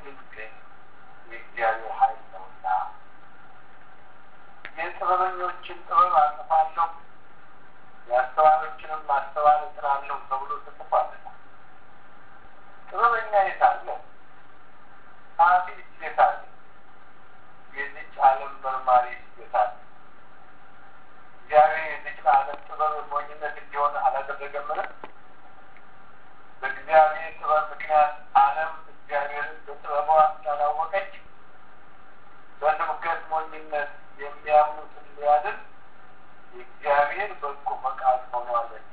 ድል ግን የእግዚአብሔር ኃይል ነውና የጥበበኞችን ጥበብ አጥፋለሁ የአስተዋሎችንም ማስተዋል እጥራለሁ ተብሎ ተጽፏልና ጥበበኛ የት አለ? ጸሐፊስ የት አለ? የዚች ዓለም መርማሪ የት አለ? እግዚአብሔር የዚች ዓለም ጥበብ ሞኝነት እንዲሆን አላደረገምን? በእግዚአብሔር ጥበብ ምክንያት ዓለም እግዚአብሔርን በጥበቧ እንዳላወቀች በስብከት ሞኝነት የሚያምኑትን ሊያድን የእግዚአብሔር በጎ ፈቃድ ሆኗልና።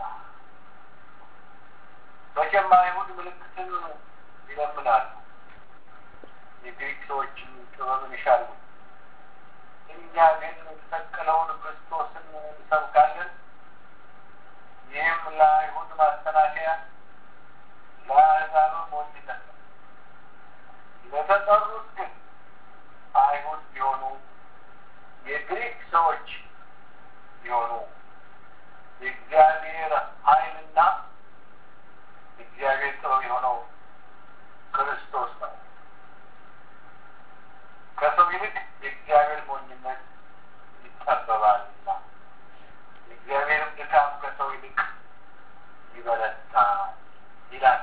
መቼም አይሁድ ምልክትን ይለምናሉ፣ የግሪክ ሰዎችም ጥበብን ይሻሉ። እኛ ግን የተሰቀለውን ክርስቶስን እንሰብካለን። ይህም ለአይሁድ ማሰናከያ ለአሕዛብም ሞኝነት ነው። ለተጠሩት ግን አይሁድ ቢሆኑ የግሪክ ሰዎች ቢሆኑ የእግዚአብሔር ኃይልና የእግዚአብሔር ጥበብ የሆነው ክርስቶስ ነው። ከሰው ይልቅ የእግዚአብሔር ሞኝነት ይጠበባልና የእግዚአብሔርም ድካም ከሰው ይልቅ ይበረታ ይላል።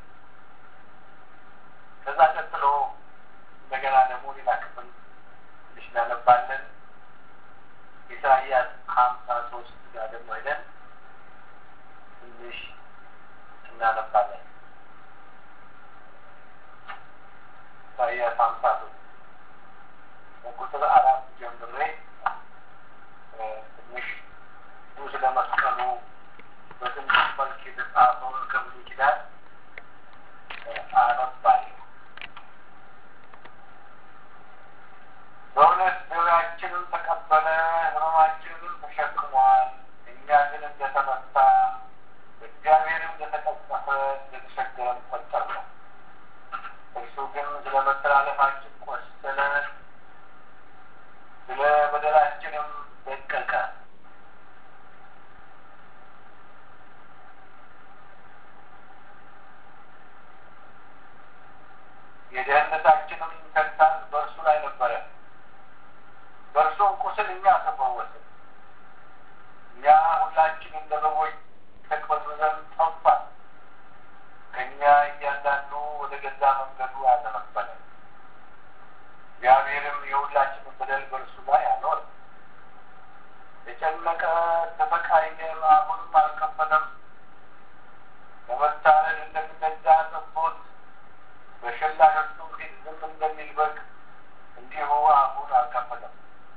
ከዛ ቀጥሎ እንደገና ደግሞ ሌላ ክፍል ትንሽ እናነባለን። ኢሳይያስ ሀምሳ ሶስት ጋር ደግሞ ሄደን ትንሽ እናነባለን። ኢሳይያስ ሀምሳ ሶስት በቁጥር አራት ጀምሬ ትንሽ ብዙ ስለ መስቀሉ በትንሽ መልክ የተጻፈውን ከብሉይ ኪዳን አነባለሁ። በእውነት ደዌያችንን ተቀበለ፣ ሕመማችንንም ተሸክሟል። እኛ ግን እንደተመታ እግዚአብሔርም እንደተቀሰፈ እንደተቸገረም ቆጠርነው። እርሱ ግን ስለ መተላለፋችን ቆሰለ፣ ስለ በደላችንም ደቀቀ። የደህንነታችንም ተግሣጽ በእርሱ ላይ ነበረ፣ በእርሱም ቁስል እኛ ተፈወስን። እኛ ሁላችን እንደ በጎች ተቅበዝብዘን ጠፋን፣ ከእኛ እያንዳንዱ ወደ ገዛ መንገዱ አዘነበለ። እግዚአብሔርም የሁላችንን በደል በእርሱ ላይ አኖረ። የጨነቀ ተሰቃየ፣ አፉንም አልከፈተም። ለመታረድ እንደሚነዳ ጠቦት በሸላቾቹ ፊት ዝም እንደሚል በግ እንዲሁ አፉን አልከፈተም።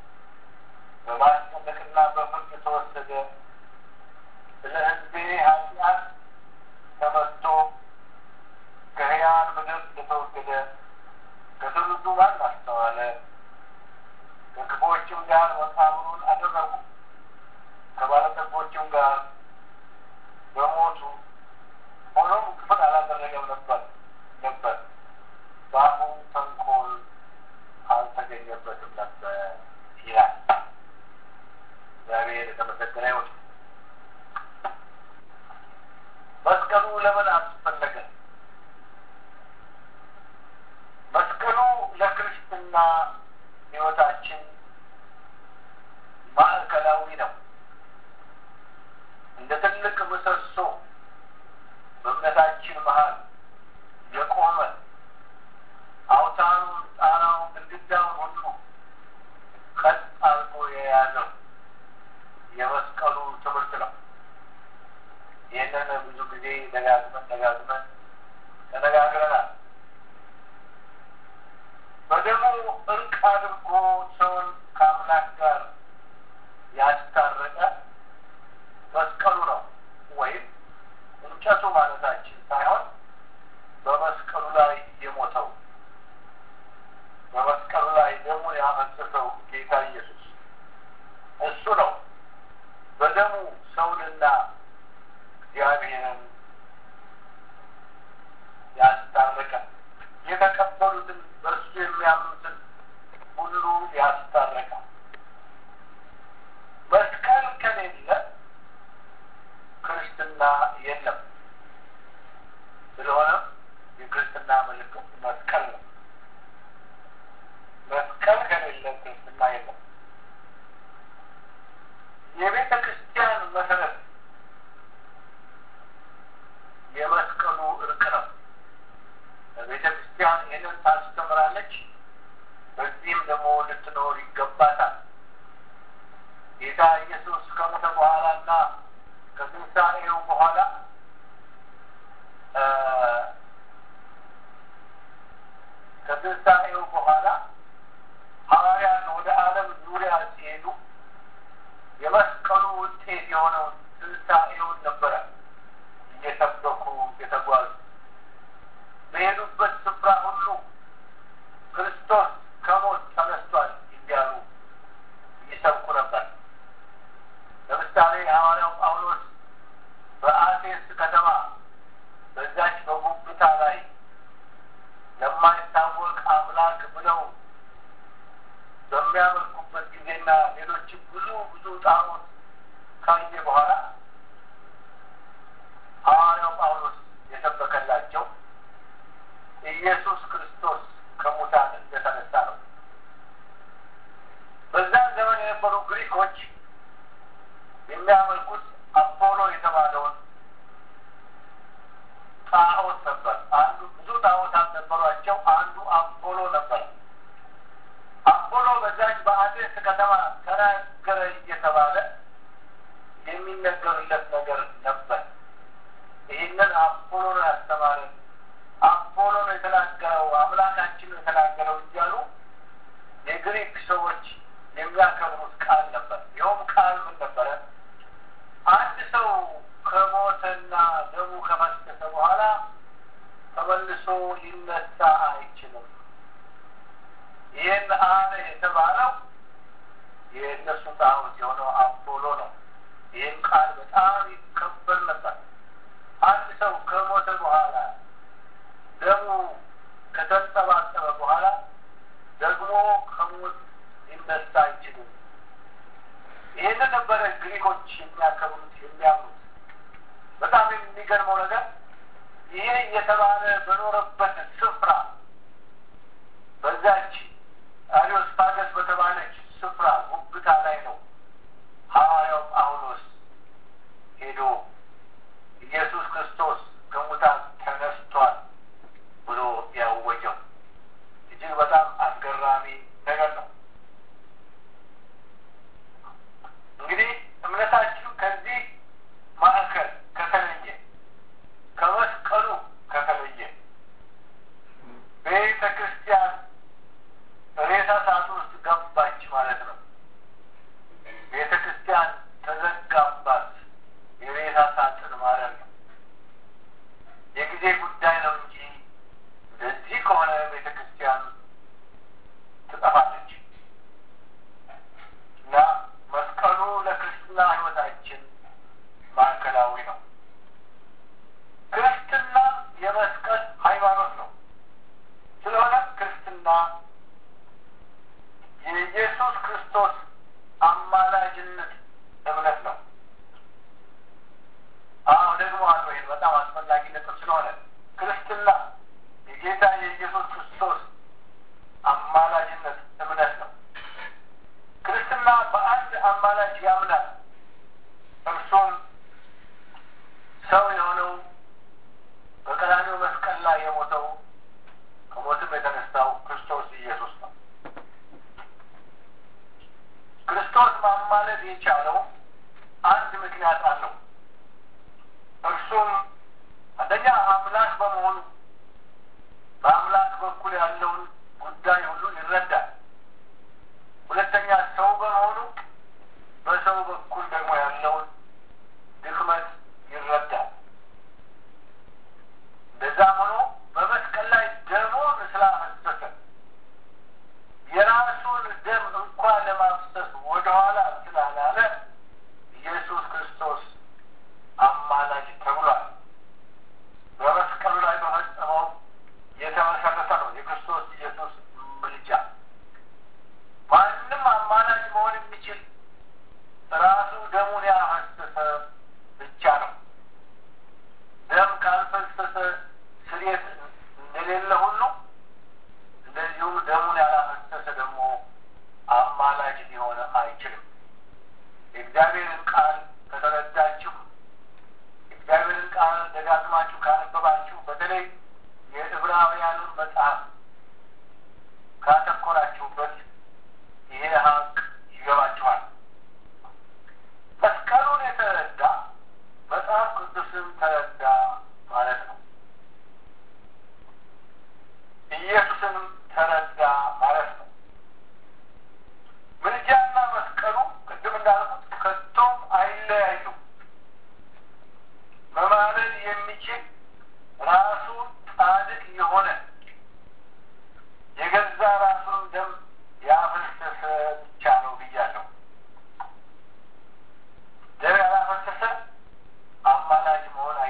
በማስጨነቅና በፍርድ ተወሰደ። ስለ ሕዝቤ ኃጢአት ተመትቶ ከሕያዋን ምድር እንደተወገደ ከትውልዱ ማን አስተዋለ? ከክፎችም ጋር መቃብሩን አደረጉ፣ ከባለጠጎችም ጋር በሞቱ ሆኖም ክፍል አላደረገም ነበር ነበር በአፉ ተንኮል አልተገኘበትም ነበር ይላል። እግዚአብሔር የተመሰገነ ይሁን። መስቀሉ ለምን አስፈለገ? መስቀሉ ለክርስትና ሕይወታችን ማዕከላዊ ነው። እንደ ትልቅ ምሰሶ በእምነታችን መሀል የቆመ አውታሩን፣ ጣራውን፣ ግድግዳውን ሁሉ ቀጥ አድርጎ የያዘው የመስቀሉ ትምህርት ነው። ይህንን ብዙ ጊዜ ደጋግመን ደጋግመን ተነጋግረናል። በደሙ እርቅ አድርጎ ሰውን ከአምላክ ጋር ያስታረቀ መስቀሉ ነው ወይም እንጨቱ ማለታችን ሳይሆን በመስቀሉ ላይ የሞተው በመስቀሉ ላይ ደሙን ያፈሰሰው ጌታ ኢየሱስ እሱ ነው። በደሙ ሰውንና እግዚአብሔርን ያስታረቀ የተቀበሉትን በእርሱ የሚያምኑትን ሁሉ ያስታረቀ መስቀል ከሌለ ክርስትና የለም። ስለሆነ የክርስትና ምልክት መስቀል ነው። በአቴንስ ከተማ በዛች በጉብታ ላይ ለማይታወቅ አምላክ ብለው በሚያመልኩበት ጊዜና ሌሎች ብዙ ብዙ ጣዖት ካየ በኋላ ሐዋርያው ጳውሎስ የሰበከላቸው ኢየሱስ ክርስቶስ ከሙታን እንደተነሳ ነው። በዛን ዘመን የነበሩ ግሪኮች የሚያመልኩት አፖሎ የተባለውን ጣዖት ነበር። አንዱ ብዙ ጣዖታት ነበሯቸው። አንዱ አፖሎ ነበር። አፖሎ በዛች በአቴንስ ከተማ ተናገረ እየተባለ የሚነገርለት ነገር ነበር። ይህንን አፖሎ ነው ያስተማረን፣ አፖሎ ነው የተናገረው፣ አምላካችን ነው የተናገረው እያሉ የግሪክ ሰዎች የሚያከብሩት ቃል ነበር። ይኸውም ቃል ምን ነበረ? አንድ ሰው ከሞተና ደሙ ከፈሰሰ በኋላ ተመልሶ ሊነሳ አይችልም። ይህን አለ የተባለው የእነሱ ጣዖት የሆነው አፖሎ ነው። ይህን ቃል በጣም ይከበር ነበር። አንድ ሰው ከሞተ በኋላ ደሙ ከተንጠባጠበ በኋላ ደግሞ ከሞት ሊነሳ አይችልም። ይህንን ነበረ ግሪኮች የሚያከብሩት የሚያምኑት። በጣም የሚገርመው ነገር ይሄ እየተባለ በኖረበት ስፍራ በዛች አሪዮስፓገስ በተባለች ስፍራ ጉብታ ላይ ነው ሐዋርያው ጳውሎስ ሄዶ ኢየሱስ ክርስቶስ ከሙታን ተነስቷል ብሎ ያወጀው። እጅግ በጣም አስገራሚ ነገር ነው። እንግዲህ እምነታችሁ ከዚህ ማዕከል ከተለየ ከመስቀሉ ከተለየ ቤተ ክርስቲያን ሬሳ ሳጥን ውስጥ ገባች ማለት ነው። ቤተ ክርስቲያን ተዘጋባት፣ የሬሳ ሳጥን ማለት ነው። የጊዜ ጉዳይ ነው እንጂ እንደዚህ ከሆነ ቤተ ክርስቲያን ትጠፋለች እና መስቀሉ ለክርስትና ሕይወታችን ማዕከላዊ ነው። ክርስትና የመስቀል ሃይማኖት ነው። ስለሆነ ክርስትና የኢየሱስ ክርስቶስ አማላጅነት እምነት ነው። አዎ ደግሞ አሉ ይህን በጣም አስፈላጊ ነጥብ ስለሆነ ክርስትና የጌታ የኢየሱስ ክርስቶስ አማላጅነት እምነት ነው። ክርስትና በአንድ አማላጅ ያምናል። እርሱም ሰው የሆነው በቀራንዮ መስቀል ላይ የሞተው ከሞትም የተነሳው ክርስቶስ ኢየሱስ ነው። ክርስቶስ ማማለድ የቻለው አንድ ምክንያት አለው። እርሱም አንደኛ አምላክ በመሆኑ በአምላክ በኩል ያለውን ጉዳይ ሁሉ ይረዳል። ሁለተኛ ሰው በመሆኑ በሰው በኩል ደግሞ ያለውን ድክመት ይረዳል። እንደዛም ሆኖ በመስቀል ላይ ደሙን ስላፈሰሰ የራሱን ደም እንኳን ለማፍሰስ ወደኋላ ስላላለ ኢየሱስ ክርስቶስ አማላጅ ተብሏል። በመስቀሉ ላይ በፈጸመው የተመሰረተ ነው የክርስቶስ ኢየሱስ ምልጃ። ማንም አማላጅ መሆን የሚችል ራሱ ደሙን ያፈሰሰ ብቻ ነው። ደም ካልፈሰሰ ስርየት እንደሌለ ሁሉ እንደዚሁ ደሙን ያላፈሰሰ ደግሞ አማላጅ ሊሆን አይችልም። የእግዚአብሔርን ቃል ከተረዳችሁ፣ የእግዚአብሔርን ቃል ደጋግማችሁ ካነበባችሁ፣ በተለይ የዕብራውያኑን መጽሐፍ ካተኮራችሁበት ይሄ ሀቅ ይገባችኋል። መስቀሉን የተረዳ መጽሐፍ ቅዱስን ተረዳ ማለት ነው። ኢየሱስንም ተረዳ ማለት ነው። ምልጃና መስቀሉ ቅድም እንዳልኩት ከቶም አይለያዩም። መማለድ የሚችል ራሱ ጻድቅ የሆነ የገዛ ራሱን ደም ያፈሰሰ ብቻ ነው ብያለሁ። ደም ያላፈሰሰ አማላጅ መሆን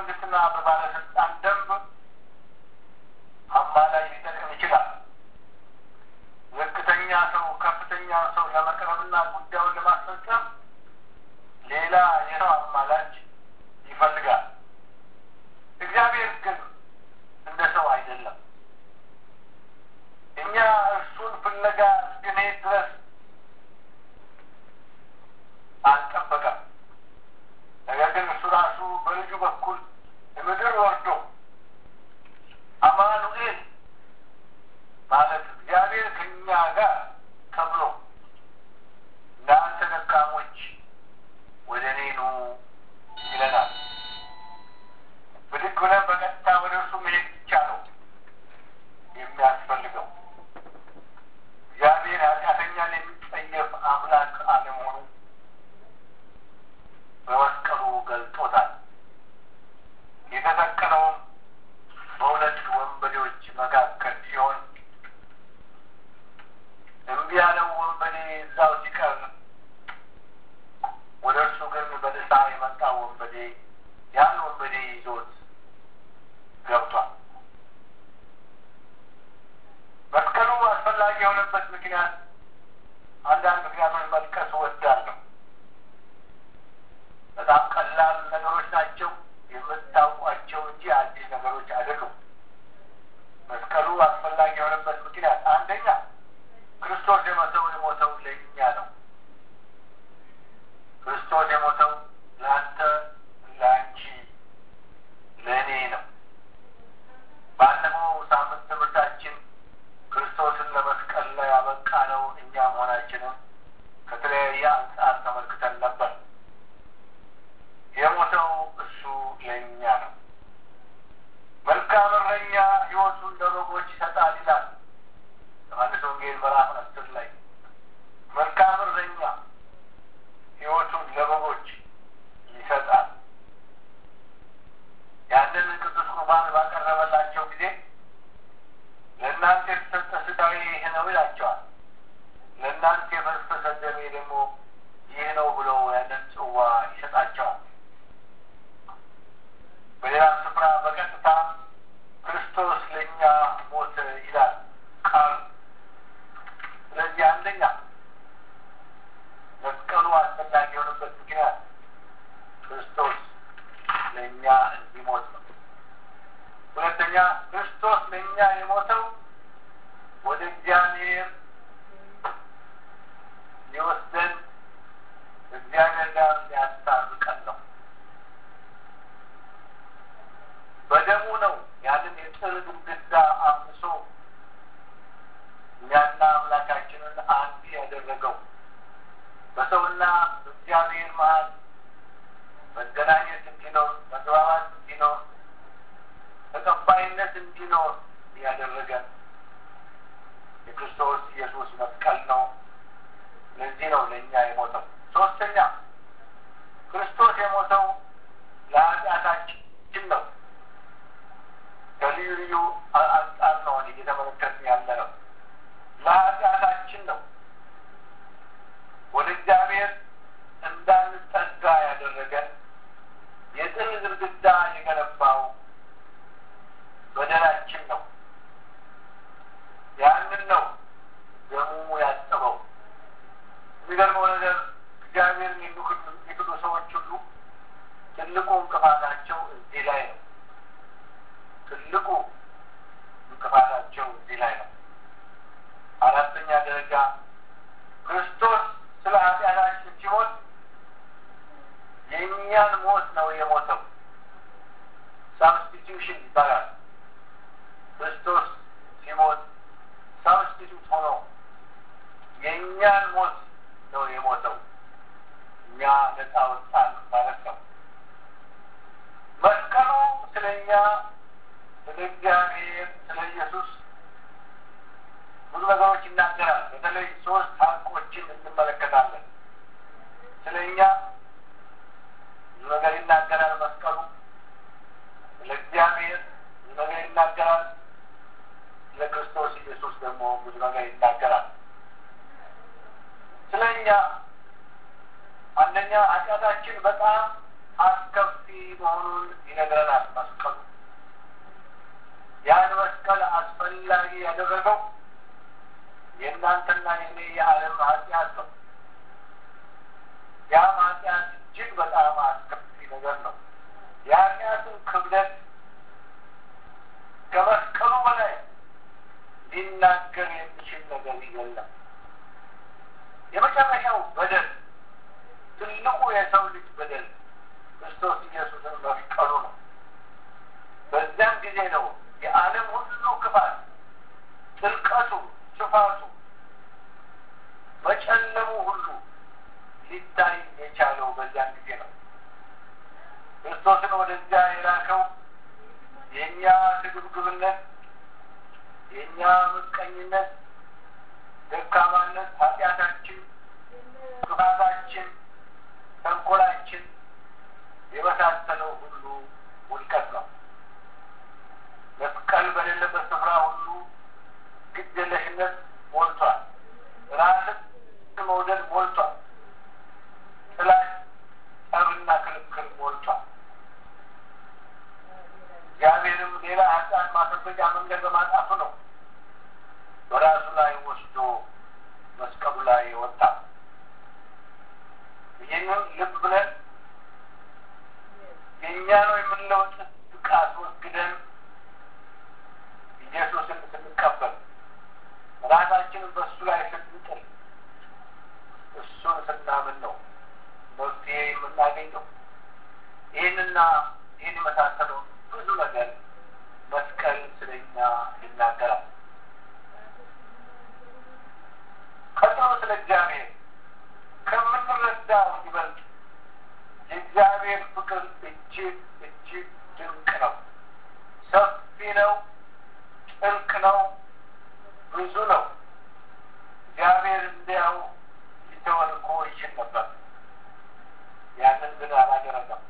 መንግስትና በባለስልጣን ደንብ አማላጅ ሊጠቅም ይችላል። ዝቅተኛ ሰው ከፍተኛ ሰው ለመቅረብና ጉዳዩን ለማስፈጸም ሌላ የሰው አማላጅ ይፈልጋል። እግዚአብሔር ግን እንደ ሰው አይደለም። እኛ እርሱን ፍለጋ እስክንሄድ ድረስ አልጠበቀም። ነገር ግን እሱ ራሱ በልጁ በኩል ምድር ወርዶ አማኑኤል ማለት እግዚአብሔር ከእኛ ጋር ተብሎ እናንተ ደካሞች ወደ እኔ ኑ ይለናል። ብድግ ብለን በቀጥታ ወደ እርሱ መሄድ ብቻ ነው የሚያስፈልገው። እግዚአብሔር ኃጢአተኛን የሚጸየፍ አምላክ አለመሆኑ በመስቀሉ ገልጦታል። የተሰቀለውም በሁለት ወንበዴዎች መካከል ሲሆን እምቢ ያለው ወንበዴ እዛው ሲቀር ወደ እርሱ ግን በደስታ የመጣ ወንበዴ ያን ወንበዴ ይዞት ገብቷል። መስቀሉ አስፈላጊ የሆነበት ምክንያት አንዳንድ ምክንያቶች መጥቀስ እወዳለሁ። በጣም ቀላል ነገሮች ናቸው፣ የምታውቋቸው እንጂ አዲስ ነገሮች አይደሉም። መስቀሉ አስፈላጊ የሆነበት ምክንያት አንደኛ ክርስቶስ የሞተው የሞተው ለእኛ ነው። ክርስቶስ የሞተው ለአንተ፣ ለአንቺ፣ ለእኔ ነው። ባለፈው ሳምንት ትምህርታችን ክርስቶስን ለመስቀል ላይ ያበቃ ነው እኛ መሆናችንን ከተለያየ አንጻር ተመልክተን ነበር። የሞተው እሱ ለእኛ ነው። መልካም እረኛ ሕይወቱን ለበጎች ይሰጣል ይላል ዮሐንስ ወንጌል ምዕራፍ አስር ላይ መልካም እረኛ ሕይወቱን ለበጎች ይሰጣል። ያንን ቅዱስ ቁርባን ባቀረበላቸው ጊዜ ለእናንተ የተሰጠ ሥጋዬ ይህ ነው ይላቸዋል። ለእናንተ የፈሰሰ ደሜ ደግሞ ይህ ነው ብሎ ያንን ጽዋ ይሰጣቸዋል። በሌላም ስፍራ በቀጥታ ክርስቶስ ለእኛ ሞተ ይላል ቃሉ። ስለዚህ አንደኛ መስቀሉ አስፈላጊ የሆነበት ምክንያት ክርስቶስ ለእኛ እንዲሞት ነው። ሁለተኛ ክርስቶስ ለእኛ የሞተው ወደ እግዚአብሔር ሊወስደን እግዚአብሔር ጋር ሊያስታርቀን ነው። በደሙ ነው ያንን የጥል ግድግዳ አፍርሶ እኛና አምላካችንን አንድ ያደረገው። በሰውና በእግዚአብሔር መሀል መገናኘት እንዲኖር፣ መግባባት እንዲኖር፣ ተቀባይነት እንዲኖር ያደረገን የክርስቶስ ኢየሱስ መስቀል ነው። ለዚህ ነው ለእኛ የሞተው። ሶስተኛ ክርስቶስ የሞተው ለኃጢአታችን ነው። ከልዩ ልዩ አንጻር ነው እየተመለከትን ያለ ነው። ለኃጢአታችን ነው። ወደ እግዚአብሔር እንዳንጠጋ ያደረገን የጥል ግድግዳ የገነባው በደላችን ነው። ያንን ነው ደሙ ያጠበው። የሚገርመው ነገር እግዚአብሔርን የሚክዱ ሰዎች ሁሉ ትልቁ እንቅፋታቸው እዚህ ላይ ነው። ትልቁ እንቅፋታቸው እዚህ ላይ ነው። አራተኛ ደረጃ ክርስቶስ ስለ ኃጢአታችን ሲሞት የእኛን ሞት ነው የሞተው። ሳብስቲቱሽን ይባላል። ክርስቶስ ሲሞት ሳብስቲቱት ሆኖ የእኛን ሞት ነው የሞተው። እኛ ነፃ ወጣን ማለት ነው። መስቀሉ ስለ እኛ፣ ስለ እግዚአብሔር፣ ስለ ኢየሱስ ብዙ ነገሮች ይናገራል። በተለይ ሶስት ሀቆችን እንመለከታለን። ስለ እኛ ብዙ ነገር ይናገራል መስቀሉ። ስለ እግዚአብሔር ብዙ ነገር ይናገራል። ስለ ክርስቶስ ኢየሱስ ደግሞ ብዙ ነገር ይናገራል። ስለ እኛ አንደኛ ኃጢአታችን በጣም አስከፊ መሆኑን ይነግረናል መስቀሉ። ያን መስቀል አስፈላጊ ያደረገው የእናንተና የኔ የዓለም ኃጢአት ነው። ያም ኃጢአት እጅግ በጣም አስከፊ ነገር ነው። የኃጢአትን ክብደት ከመስቀሉ በላይ ሊናገር የሚችል ነገር የለም። የመጨረሻው በደል ትልቁ የሰው ልጅ በደል ክርስቶስ ኢየሱስን መፍቀሩ ነው። በዚያም ጊዜ ነው የዓለም ሁሉ ክፋት፣ ጥልቀቱ፣ ስፋቱ፣ መጨለሙ ሁሉ ሊታይ የቻለው በዚያን ጊዜ ነው። ክርስቶስን ወደዚያ የላከው የእኛ ስግብግብነት፣ የእኛ ምቀኝነት፣ ደካማነት፣ ኃጢአታችን፣ ክፋታችን፣ ተንኮላችን የመሳሰለው ሁሉ ውድቀት ነው። መስቀል በሌለበት ስፍራ ሁሉ ግድየለሽነት ሞልቷል። ራስን መውደድ ሞልቷል። ጥላቻ፣ ጠብና ክርክር ሞልቷል። እግዚአብሔርም ሌላ ኃጢአት ማስወገጃ መንገድ በማጣቱ ነው በራሱ ላይ ወስዶ መስቀሉ ላይ ወጣ። ይህንን ልብ ብለን የእኛ ነው የምንለው ጽድቅ አስወግደን ኢየሱስን ስንቀበል ራሳችንን በእሱ ላይ ስንጥል እሱን ስናምን ነው መፍትሄ የምናገኘው። ይህንና ይህን የመሳሰለው ብዙ ነገር መስቀል ስለኛ ይናገራል። ቀጥሎ ስለ እግዚአብሔር ከምንረዳው ይበልጥ የእግዚአብሔር ፍቅር እጅግ እጅግ ድንቅ ነው፣ ሰፊ ነው፣ ጥልቅ ነው፣ ብዙ ነው። እግዚአብሔር እንዲያው ሊተወን እኮ ይችል ነበር። ያንን ግን አላደረገም።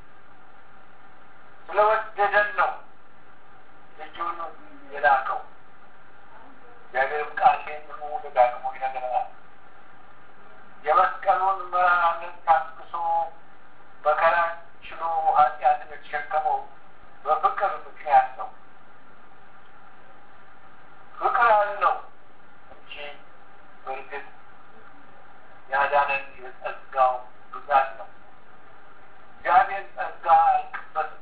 ስለወደደን ነው ልጁን የላከው። እግዚአብሔርም ቃል ይህንኑ ደጋግሞ ይነግረናል። የመስቀሉን መራራነት ታግሶ መከራ ችሎ ኃጢአትን የተሸከመው በፍቅር ምክንያት ነው። ፍቅር አለው እንጂ በእርግጥ ያዳነን የጸጋው ብዛት ነው። እግዚአብሔር ጸጋ አያልቅበትም።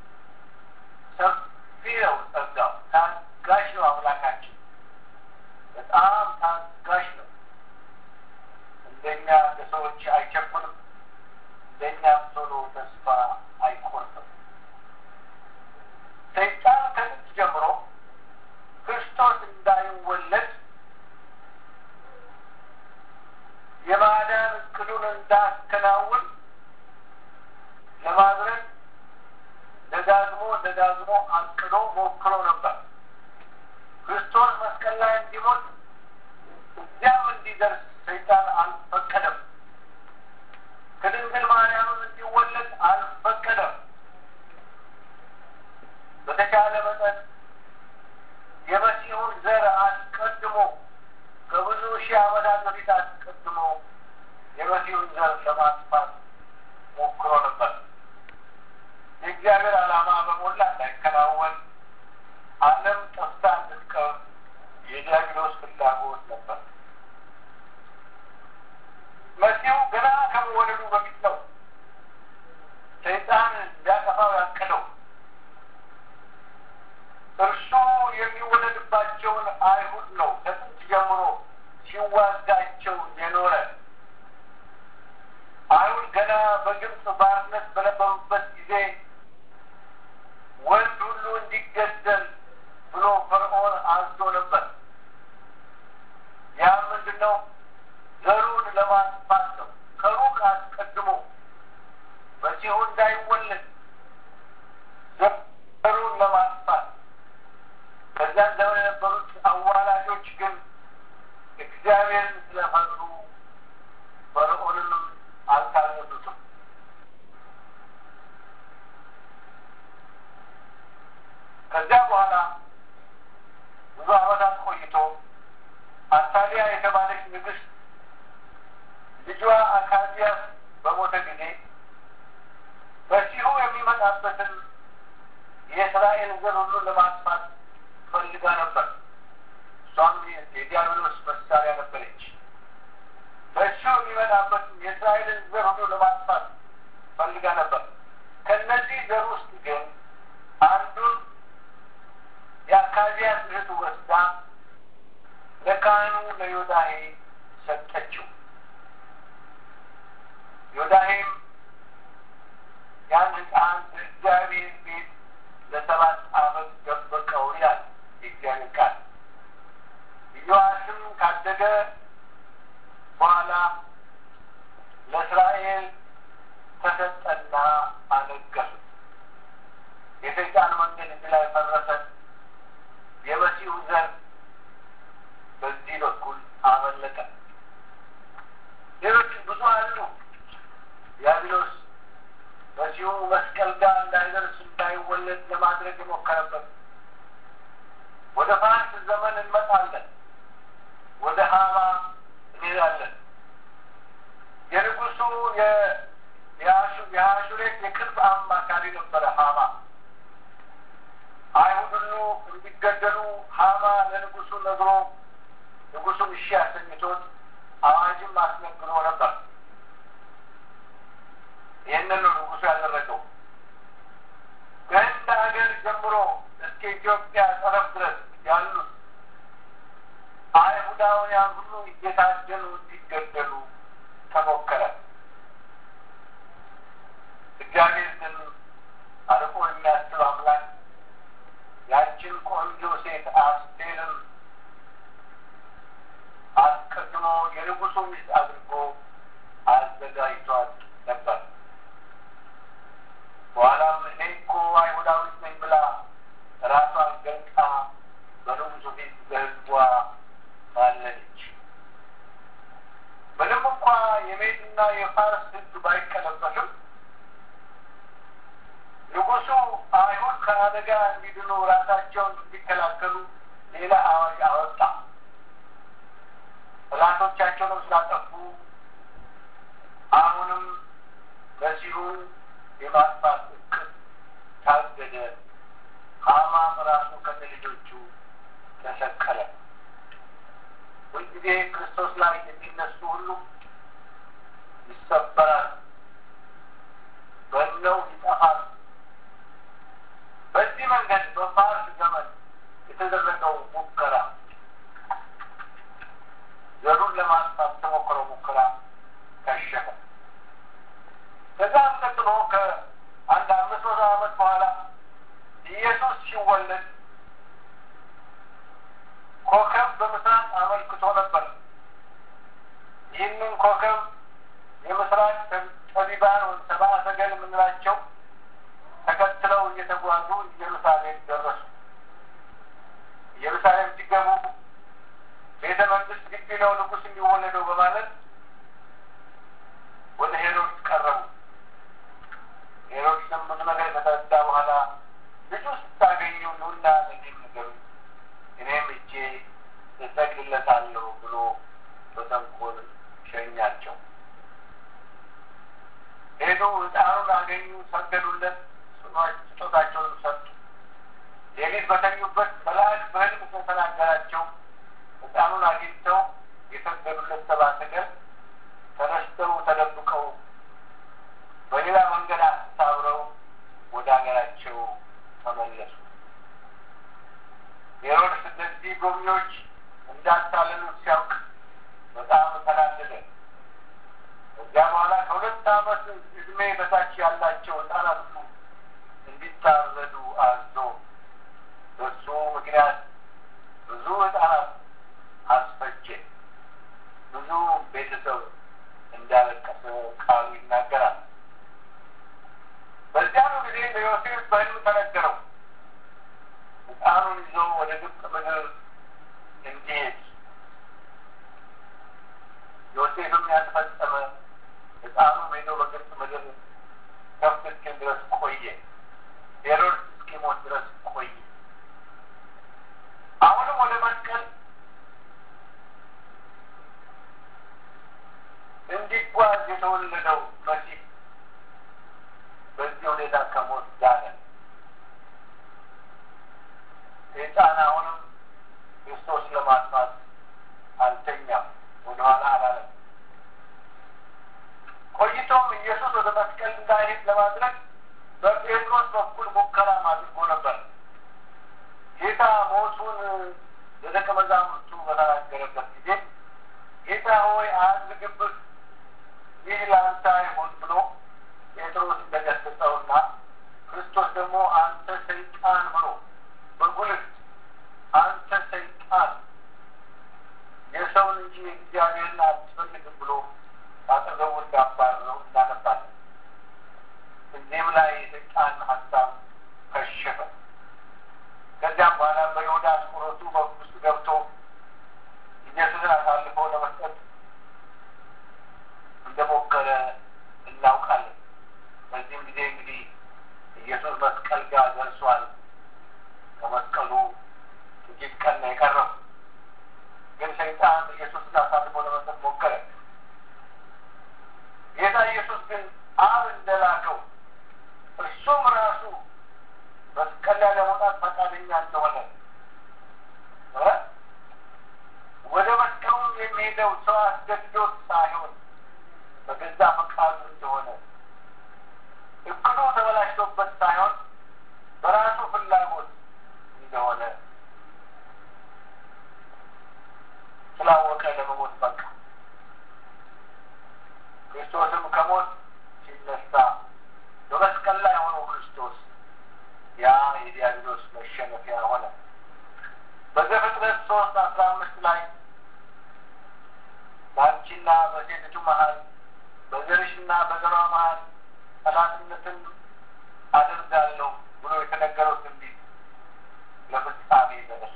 ሰፊ ነው ጸጋው። ታጋሽ ነው አምላካችን። በጣም ታጋሽ ነው። እንደኛ እንደ ሰዎች አይቸኩልም። እንደኛም ቶሎ ተስፋ አይቆርጥም። ሰይጣን ከጥንት ጀምሮ ክርስቶስ እንዳይወለድ የማዳን እቅዱን እንዳከናውን ለማድረግ ደጋግሞ ደጋግሞ አቅዶ ሞክሮ ነበር። ክርስቶስ መስቀል ላይ እንዲሞት እዚያም እንዲደርስ ሰይጣን አልፈቀደም። ከድንግል ማርያምም እንዲወለድ አልፈቀደም። በተቻለ መጠን የመሲሁን ዘር አስቀድሞ ከብዙ ሺህ ዓመታት በፊት አስቀድሞ የመሲሁን ዘር ለማጥፋት ሞክሮ ነበር። የእግዚአብሔር ዓላማ በሞላ እንዳይከናወን ዓለም ጠፍታ እንድትቀር የዲያብሎስ ፍላጎት ነበር። መሲሁ ገና ከመወለዱ በፊት ነው ሰይጣን ሊያጠፋው ያቀደው። እርሱ የሚወለድባቸውን አይሁድ ነው ከጥንት ጀምሮ ሲዋጋቸው የኖረ። አይሁድ ገና በግብፅ ባርነት በነበሩበት ጊዜ ወንድ ሁሉ እንዲገደል ብሎ ፈርዖን አዞ ነበር። ያም ምንድን ነው? ዘሩን ለማጥፋት ነው። ከሩቅ አስቀድሞ መሲሁ እንዳይወለድ ዘሩን ለማጥፋት በዚያን ዘመን የነበሩት አዋላጆች ግን እግዚአብሔርን ስለፈሩ ፈርዖንንም አልታዘዙትም። ከዚያ በኋላ ብዙ ዓመታት ቆይቶ አታሊያ የተባለች ንግሥት ልጇ አካዚያስ በሞተ ጊዜ መሲሁ የእስራኤል ዘር ሁሉ ለማጥፋት ፈልጋ ነበር። እሷም የዲያብሎስ መሳሪያ ነበረች። በእሱ የሚመጣበት የእስራኤልን ዘር ሁሉ ለማጥፋት ፈልጋ ነበር። ከእነዚህ ዘር ውስጥ ግን አንዱን የአካዚያስ እህቱ ወስዳ ለካህኑ ለዮዳሄ ሰጠችው። ዮዳሄም ያን ሕፃን በእግዚአብሔር ቤት ለሰባት ዓመት ደበቀው ይላል የእግዚአብሔር ቃል። ኢዮአስም ካደገ በኋላ ለእስራኤል ተሰጠና አነገሱት። የሰይጣን መንገድ እዚህ ላይ ፈረሰ። የመሲሁ ዘር በዚህ በኩል አመለጠ። ሌሎች ብዙ አሉ። ዲያብሎስ መሲሁ መስቀል ጋር እንዳይደርስ እንዳይወለድ ለማድረግ የሞከረበት። ወደ ፋርስ ዘመን እንመጣለን። ወደ ሀማ እንሄዳለን። የንጉሱ የአሹሬት የቅርብ አማካሪ ነበረ ሀማ። አይሁድ ሁሉ እንዲገደሉ ሀማ ለንጉሱ ነግሮ ንጉሱም እሺ አሰኝቶት አዋጅም አስነግሮ ነበር። ይህንን ነው ንጉሱ ያደረገው። ከህንድ ሀገር ጀምሮ እስከ ኢትዮጵያ ጠረፍ ድረስ ያሉት አይሁዳውያን ሁሉ እየታደኑ እንዲገደሉ ተሞከረ። እግዚአብሔር ግን አርቆ የሚያስብ አምላክ ያችን ቆንጆ ሴት አስቴርን አስቀድሞ የንጉሱ ሚስት አድርጎ አዘጋጅቷት ነበር። በኋላም እኔ እኮ አይሁዳዊት ነኝ ብላ ራሷን ገልጣ በንጉሱ ፊት ለሕዝቧ ማለች። ምንም እንኳ የሜድና የፋርስ ሕግ ባይቀለበስም ንጉሱ አይሁድ ከአደጋ እንዲድኑ ራሳቸውን እንዲከላከሉ ሌላ አዋጅ አወጣ። ጠላቶቻቸውንም ስላጠፉ አሁንም መሲሁን የማጥፋት እቅድ ታገደ። ሀማም ራሱ ከነ ልጆቹ ተሰቀለ። ሁልጊዜ ክርስቶስ ላይ የሚነሱ ሁሉ ይሰበራል፣ በነው ይጠፋል። በዚህ መንገድ በፋርስ ዘመን የተደረገው ሙከራ ዘሩን ለማጥፋት ተሞክረው ሙከራ ከሸፈ። ከዛም ቀጥሎ ከአንድ አምስት መቶ ዓመት በኋላ ኢየሱስ ሲወለድ ኮከብ በምስራቅ አመልክቶ ነበር። ይህንን ኮከብ የምስራቅ ጠቢባን ወይም ሰብአ ሰገል የምንላቸው ተከትለው እየተጓዙ ኢየሩሳሌም ደረሱ። ኢየሩሳሌም ሲገቡ ቤተ መንግስት ግቢ ነው ንጉሥ የሚወለደው በማለት ወደ ሄሮድስ ቀረቡ። ሄሮድስም ብዙ ነገር ከተረዳ በኋላ ልጁ ስታገኙ ኑና ለእኔም ንገሩኝ፣ እኔም እጄ እሰግድለታለሁ ብሎ በተንኮል ሸኛቸው። ሄዱ፣ ሕፃኑን አገኙ፣ ሰገዱለት፣ ስጦታቸውንም ሰጡ። ሌሊት በተኙበት መልአክ በሕልም ስለተናገራቸው ሕፃኑን አግኝተው የሰገዱለት ሰብአ ሰገል ተነስተው ተደብቀው በሌላ መንገድ አሳብረው ወደ ሀገራቸው ተመለሱ። ሄሮድስ እነዚህ ጎብኚዎች እንዳታለሉት ሲያውቅ በጣም ተናደደ። ከዚያ በኋላ ከሁለት ዓመት ዕድሜ በታች ያላቸው ሕፃናት ሁሉ እንዲታረዱ አዞ በሱ ምክንያት ብዙ ሕፃናት አስፈጀ። ብዙ ቤተሰብ እንዳለቀሰ ቃሉ ይናገራል። በዚያኑ ጊዜ ለዮሴፍ በሕልም ተነገረው ሕፃኑን ይዞ ወደ ግብፅ ምድር እንዲሄድ ዮሴፍም ያልፈጸመ ሕፃኑ ሄዶ በግብፅ ምድር ከፍ እስኪል ድረስ ቆየ። ሄሮድስ እስኪሞት ድረስ ቆየ። አሁንም ወደ መስቀል እንዲጓዝ የተወለደው መሲህ በዚህ ሁኔታ ከሞት ዳነ። ይሁን ብሎ ጴጥሮስ እንደገሰጸውና ክርስቶስ ደግሞ አንተ ሰይጣን ብሎ በጉልት አንተ ሰይጣን የሰውን እንጂ እግዚአብሔርን አትፈልግም ብሎ አጠገቡ እንዳባረረው እናነባለን። እዚህም ላይ የሰይጣን ሀሳብ ከሸፈ። ከዚያም በኋላ በይሁዳ አስቆሮቱ ውስጥ ገብቶ ኢየሱስን አሳልፎ ለመስጠት እንደሞከረ እናውቃለን። በዚህም ጊዜ እንግዲህ ኢየሱስ መስቀል ጋር ደርሷል። ከመስቀሉ ጥቂት ቀን ነው የቀረው። ግን ሰይጣን ኢየሱስን አሳልፎ ለመስጠት ሞከረ። ጌታ ኢየሱስ ግን አብ እንደላከው እርሱም ራሱ መስቀል ላይ ለመውጣት ፈቃደኛ እንደሆነ ወደ መስቀሉም የሚሄደው ሰው አስገድዶት ሳይሆን በገዛ ፈቃዱ እንደሆነ እቅዱ ተበላሽቶበት ሳይሆን በራሱ ፍላጎት እንደሆነ ስላወቀ ለመሞት በቃ። ክርስቶስም ከሞት ሲነሳ በመስቀል ላይ ሆኖ ክርስቶስ ያ የዲያብሎስ መሸነፊያ ሆነ። በዘፍጥረት ሶስት አስራ አምስት ላይ በአንቺና በሴቲቱ መሀል በዘርሽና በዘሯ መሀል ጠላትነትን አደርጋለሁ ብሎ የተነገረው ትንቢት ለፍጻሜ ደረሰ።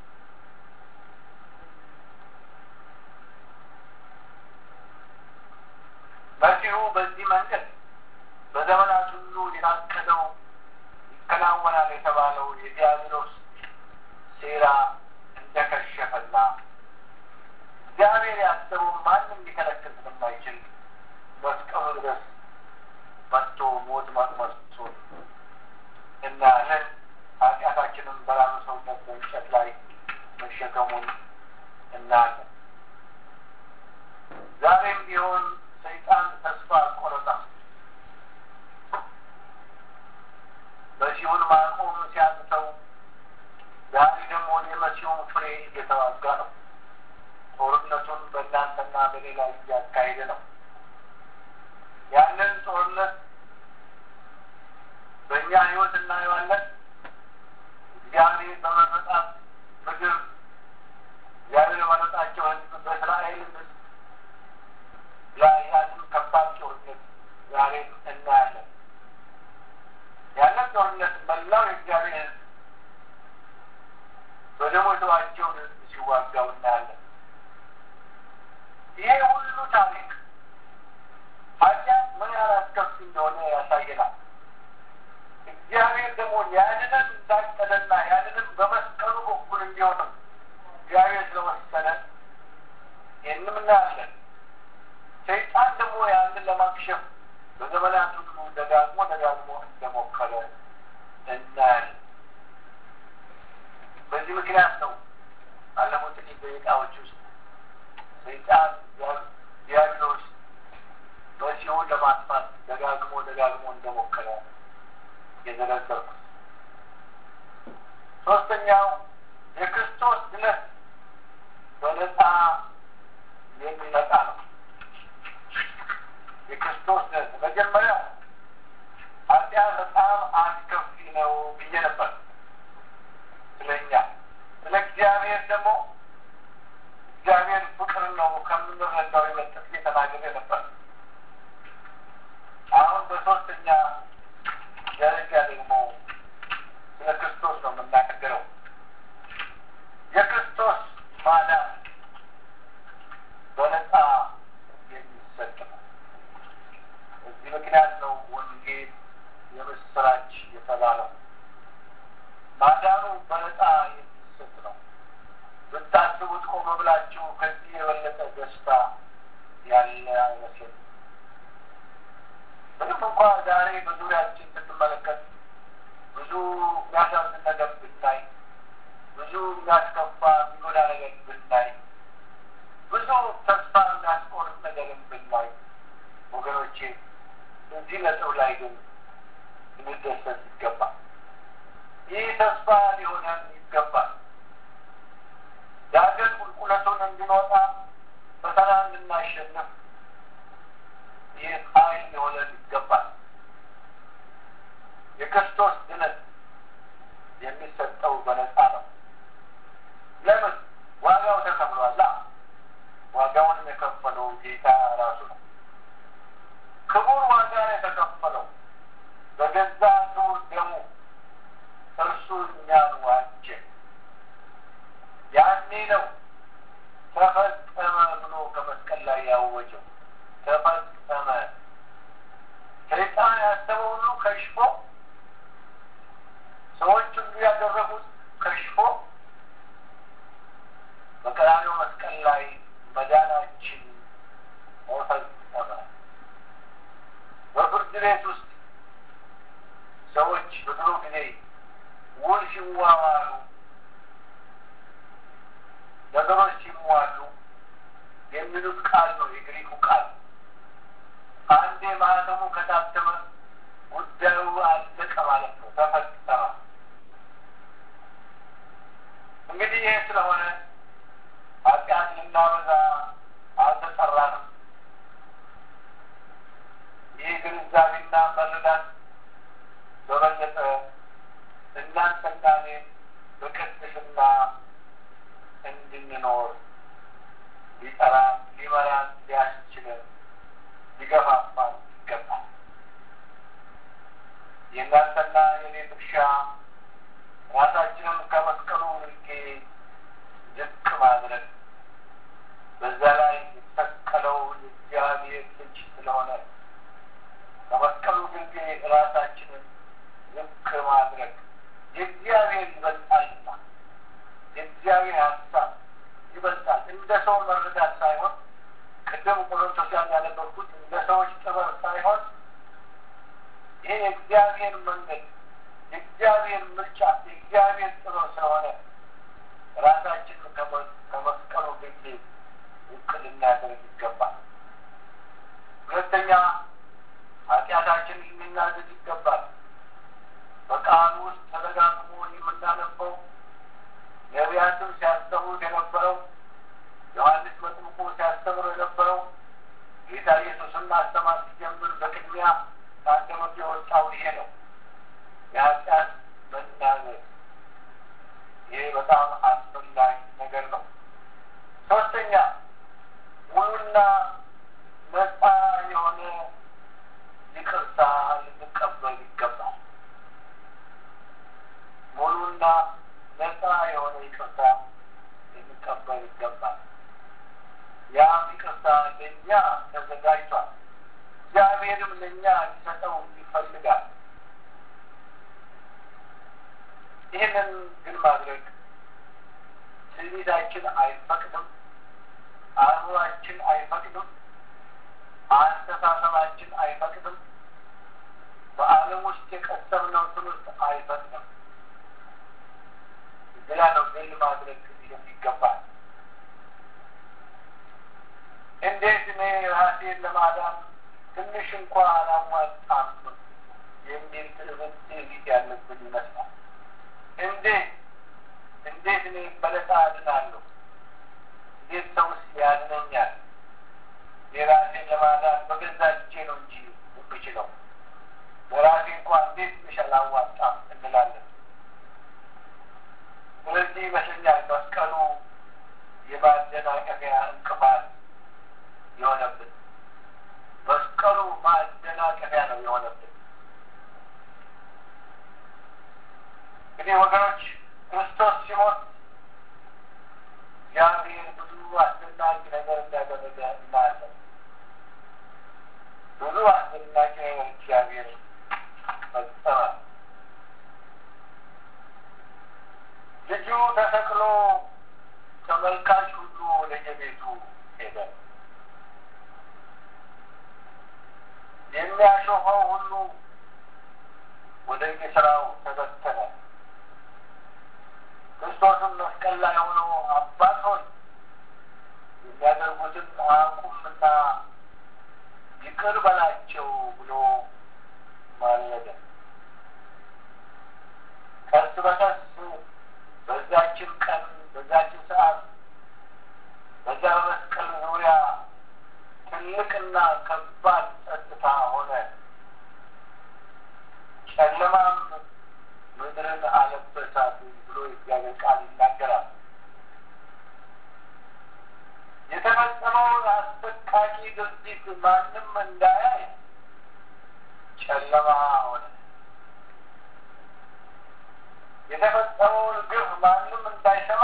መሲሁ በዚህ መንገድ በዘመናት ሁሉ የታቀደው ይከናወናል የተባለው የዲያብሎስ ሴራ እንደከሸፈና እግዚአብሔር ያሰበውን ማንም ሊከለክል ስለማይችል መስቀሉ ድረስ መጥቶ ሞት መቅመሱን እናያለን። ኃጢአታችንም በራሱ ሰውነት በእንጨት ላይ መሸከሙን እናያለን። ዛሬም ቢሆን ሰይጣን ተስፋ አልቆረጠም። መሲሁን ማቆም ሲያቅተው ዛሬ ደግሞ የመሲሁን ፍሬ እየተዋጋ ነው። ጦርነቱን በእናንተና በሌላ እያካሄደ ነው። ያንን ጦርነት በእኛ ሕይወት እናየዋለን። እግዚአብሔር በመረጣት ምድር እግዚአብሔር በመረጣቸው ሕዝብ በእስራኤል ሕዝብ ላይ ያንን ከባድ ጦርነት ዛሬም እናያለን። ያንን ጦርነት መላው የእግዚአብሔር ሕዝብ በደሞ የተዋጀውን ሕዝብ ሲዋጋው እናያለን። ይሄ ሁሉ ታሪክ ኃጢአት ምን ያህል አስከፊ እንደሆነ ያሳየናል። እግዚአብሔር ደግሞ ያንንም እንዳቀደና ያንንም በመስቀሉ በኩል እንዲሆንም እግዚአብሔር ስለወሰነ ይህንም እናያለን። ሰይጣን ደግሞ ያንን ለማክሸፍ በዘመናት ሁሉ ደጋግሞ ደጋግሞ እንደሞከረ እናያለን። በዚህ ምክንያት ነው ባለፉት ጥቂት ደቂቃዎች ውስጥ ሰይጣን ዲያብሎስ መሲሁን ለማጥፋት ደጋግሞ ደጋግሞ እንደሞከረ የዘረዘርኩት። ሶስተኛው የክርስቶስ ድነት በነፃ የሚመጣ ነው። የክርስቶስ ድነት መጀመሪያ ኃጢአት በጣም አስከፊ ነው ብዬ ነበር። ስለኛ ስለ እግዚአብሔር ደግሞ እግዚአብሔር ፍቅር ነው ከምንረዳው የበለጠ ጊዜ ተናግሬ ነበር። አሁን በሶስተኛ ደረጃ ደግሞ ስለ ክርስቶስ ነው የምናገረው። የክርስቶስ ማዳን በነፃ የሚሰጥ ነው። በዚህ ምክንያት ነው ወንጌል የምስራች የተባለው። ማዳኑ በነፃ የሚሰጥ ነው። ብታስቡት ቆም ብላችሁ ከዚህ የበለጠ ደስታ ያለ አይመስልም። ምንም እንኳ ዛሬ በዙሪያችን ስንመለከት ብዙ የሚያሳዝን ነገር ብናይ፣ ብዙ የሚያስከፋ የሚጎዳ ነገር ብናይ፣ ብዙ ተስፋ የሚያስቆርጥ ነገርን ብናይ፣ ወገኖቼ እዚህ ነጥብ ላይ ግን ልንደሰት ይገባል። ይህ ተስፋ ሊሆነን ይገባል። ዳገት ቁልቁለቱን እንድንወጣ ፈተና እንድናሸንፍ ይህ ኃይል ሊሆነን ይገባል። የክርስቶስ ድነት የሚሰጠው በነፃ ነው። ለምን? ዋጋው ተከፍሏላ። ዋጋውንም የከፈለው ጌታ ራሱ ነው። ክቡር ዋጋ የተከፈለው በገዛ ክቡር ደሙ እርሱ እኛን ዋጀ። ያኔ ነው ተፈጸመ ብሎ ከመስቀል ላይ ያወጀው። ተፈጸመ። ሰይጣን ያሰበው ሁሉ ከሽፎ፣ ሰዎች ሁሉ ያደረጉት ከሽፎ በቀራንዮ መስቀል ላይ መዳናችን ተፈጸመ። በፍርድ ቤት ውስጥ ሰዎች በድሮ ጊዜ ውል ሲዋዋሉ ነገሮች ሲሟሉ የሚሉት ቃል ነው። የግሪኩ ቃል አንዴ ማህተሙ ከታተመ ጉዳዩ አለቀ ማለት ነው። ተፈጸመ። እንግዲህ ይህ ስለሆነ ኃጢአት ልናበዛ አልተጠራንም። ይህ ግንዛቤና መረዳት በበለጠ እናንተና እኔን በቅድስና እንድንኖር ሊጠራን፣ ሊመራን፣ ሊያስችለን፣ ሊገፋፋን ይገባል። የእናንተና የኔ ድርሻ ራሳችንን ከመስቀሉ ግርጌ ዝቅ ማድረግ በዛ ላይ የተሰቀለው የእግዚአብሔር ልጅ ስለሆነ ከመስቀሉ ግርጌ ራሳችንን ዝቅ ማድረግ የእግዚአብሔር ይበልጣልና የእግዚአብሔር ሀሳብ ይበልጣል። እንደ ሰው መረዳት ሳይሆን ቅድም ቆሮንቶስያን ያነበብኩት እንደ ሰዎች ጥበብ ሳይሆን ይሄ የእግዚአብሔር መንገድ፣ የእግዚአብሔር ምርጫ፣ የእግዚአብሔር ጥበብ ስለሆነ ራሳችንን ከመስቀሉ ግርጌ ዝቅ ልናደርግ ይገባል። ሁለተኛ ኃጢአታችን ልናዝዝ ይገባል። በቃሉ ውስጥ ተደጋግሞ የምናነበው ነቢያትም ሲያስተምሩት የነበረው ዮሐንስ መጥምቁ ሲያስተምሩ የነበረው ጌታ ኢየሱስን ማስተማር ሲጀምር በቅድሚያ ከአንደበቱ የወጣው ይሄ ነው፣ የኃጢአት መናዘዝ። ይሄ በጣም አስፈላጊ ነገር ነው። ሶስተኛ ሙሉና ነፃ የሆነ ይቅርታ ልንቀበል ይገባል። ሙሉና ነፃ የሆነ ይቅርታ ልንቀበል ይገባል። ያም ይቅርታ ለእኛ ተዘጋጅቷል። እግዚአብሔርም ለእኛ ሊሰጠው ይፈልጋል። ይህንን ግን ማድረግ ትዕቢታችን አይፈቅድም፣ አእምሯችን አይፈቅድም፣ አስተሳሰባችን አይፈቅድም፣ በዓለም ውስጥ የቀሰምነው ትምህርት አይፈቅድም። ግላ ነው ግል ማድረግ የሚገባል። እንዴት እኔ ራሴን ለማዳን ትንሽ እንኳ አላሟጣም የሚል ትዕብት ትዕቢት ያለብን ይመስላል። እንዴት እንዴት እኔ በለጣ አድናለሁ? እንዴት ሰውስ ያድነኛል? የራሴን ለማዳን በገዛ እጄ ነው እንጂ የምችለው በራሴ እንኳ እንዴት ትንሽ አላዋጣም እንላለን። ስለዚህ ይመስለኛል መስቀሉ የማደናቀፊያ እንቅፋት የሆነብን መስቀሉ ማደናቀፊያ ነው የሆነብን። እንግዲህ ወገኖች ክርስቶስ ሲሞት እግዚአብሔር ብዙ አስደናቂ ነገር እንዳደረገ እናያለን። ብዙ አስደናቂ ነገር እግዚአብሔር ፈጸመ። ልጁ ተሰቅሎ ተመልካች ሁሉ ወደ የቤቱ ሄደ። የሚያሾፈው ሁሉ ወደ የስራው ተበተነ። ክርስቶስም መስቀል ላይ ሆኖ አባት ሆይ የሚያደርጉትን አያውቁምና ይቅር በላቸው ብሎ ማለደ። ቀስ በቀስ በዛችን ቀን በዛችን ሰዓት በዛ በመስቀል ዙሪያ ትልቅና ከባድ ድርጊት ማንም እንዳያይ ጨለማ ሆነ። የተፈጸመውን ግፍ ማንም እንዳይሰማ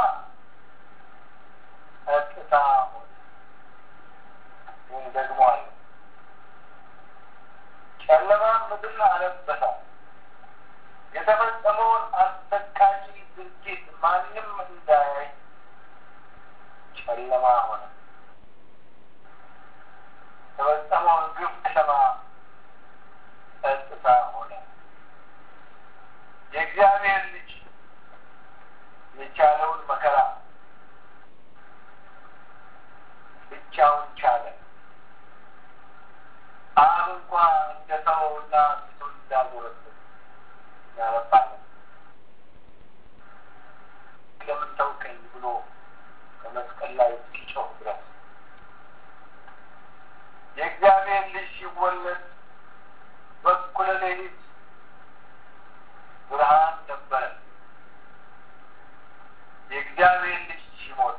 ጸጥታ ሆነ። ይህን ደግሞ አለ ጨለማ ምድር አለበሳል። የተፈጸመውን አሰቃቂ ድርጊት ማንም እንዳያይ ጨለማ ሆነ። የተፈጸመውን ግፍ ሰማ ጸጥታ ሆነ። የእግዚአብሔር ልጅ የቻለውን መከራ ብቻውን ቻለ። አብ እንኳ እንደተወውና ፊቱን እንዳዞረበት እናነባለን። ለምን ተውከኝ ብሎ ከመስቀል ላይ እስኪጮህ ድረስ የእግዚአብሔር ልጅ ሲወለድ በኩለ ሌሊት ብርሃን ነበረ። የእግዚአብሔር ልጅ ሲሞት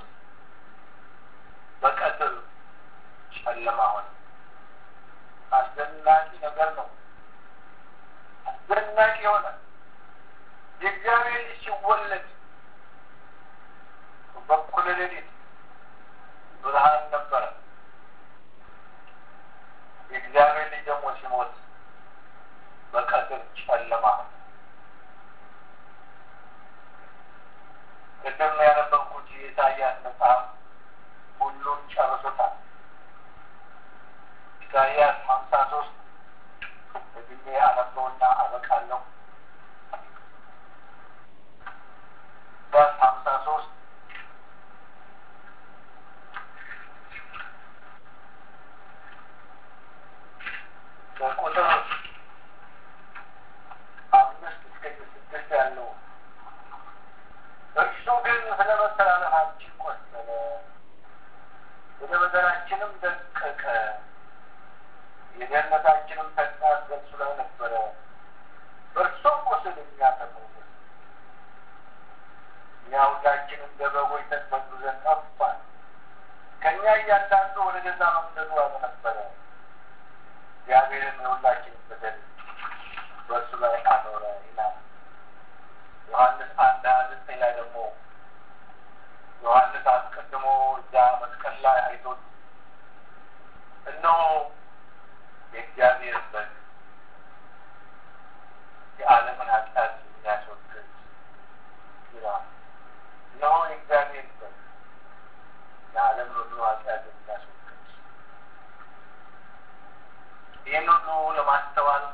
በቀትር ጨለማ ሆነ። አስደናቂ ነገር ነው። አስደናቂ የሆነ የእግዚአብሔር ልጅ ሲወለድ በኩለ ሌሊት ብርሃን ነበረ። የእግዚአብሔር ልጅ ደግሞ ሲሞት በቀትር ጨለማ ሆነ። ቅድም ያነበብኩት የኢሳያስ መጽሐፍ ሁሉን ጨርሶታል። ኢሳያስ ሀምሳ ሶስት በግሜ አነበውና አበቃለሁ። ኢሳያስ ሀምሳ ሶስት ከቁጥር አምስት እስከ ስድስት ያለው እርሱ ግን ስለ መተላለፋችን ቆሰለ፣ ወደ በደላችንም ደቀቀ፣ የደህንነታችንም ተግሣጽ በእርሱ ላይ ነበረ፣ በእርሱም ቁስል እኛ ተፈወስን። እኛ ሁላችን እንደ በጎች ተቅበዝብዘን ጠፋን፣ ከእኛ እያንዳንዱ ወደ ገዛ መንገዱ አዘነበለ። እግዚአብሔርም የሁላችን በደል በእርሱ ላይ አኖረ ይላል። ዮሐንስ አንድ ሀያ ዘጠኝ ላይ ደግሞ ዮሐንስ አስቀድሞ እዛ መስቀል ላይ አይቶት እነሆ የእግዚአብሔር በግ የዓለምን ኃጢአት የሚያስወግድ ይላል። እነሆ የእግዚአብሔር በግ የዓለምን ሁሉ ኃጢአት የሚያስወግድ ይህን ሁሉ ለማስተዋል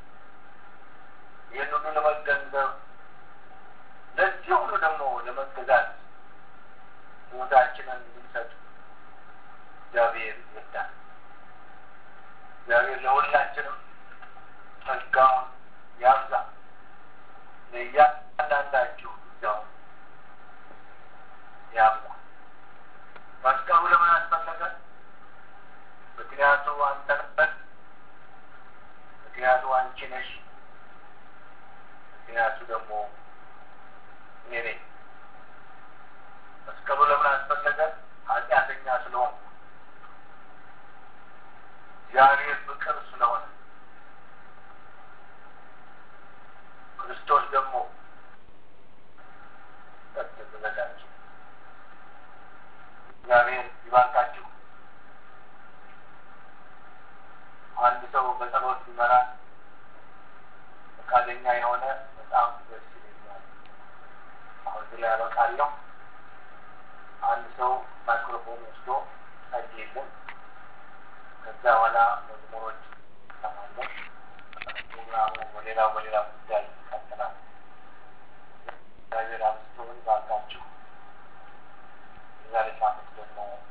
ይህን ሁሉ ለመገንዘብ ለዚህ ሁሉ ደግሞ ለመገዛት ሕይወታችንን እንድንሰጥ እግዚአብሔር ይርዳል። እግዚአብሔር ለሁላችንም ጸጋውን ያብዛ። ለእያንዳንዳችሁ ጸጋውን ያብዛ። መስቀሉ ለምን አስፈለገ? ምክንያቱ አንተ ነህ። ምክንያቱ አንቺ ነሽ። ምክንያቱ ደግሞ እኔ ነኝ። መስቀሉ ለምን አስፈለገ? ኃጢአተኛ ስለሆን እግዚአብሔር ፍቅር ስለሆነ ክርስቶስ ደግሞ ተዘጋጅ። እግዚአብሔር ይባርካችሁ። አንድ ሰው በጸሎት ሊመራ ፈቃደኛ የሆነ በጣም ደስ ይለኛል። አሁን እዚህ ላይ ያበቃለሁ። አንድ ሰው ማይክሮፎን ወስዶ ጸልይልን። ከዛ በኋላ መዝሙሮች እንሰማለን። ፕሮግራሙ በሌላ በሌላ ጉዳይ ይቀጥላል። እግዚአብሔር አብዝቶ ይባርካችሁ። የዛሬ ሳምንት ደግሞ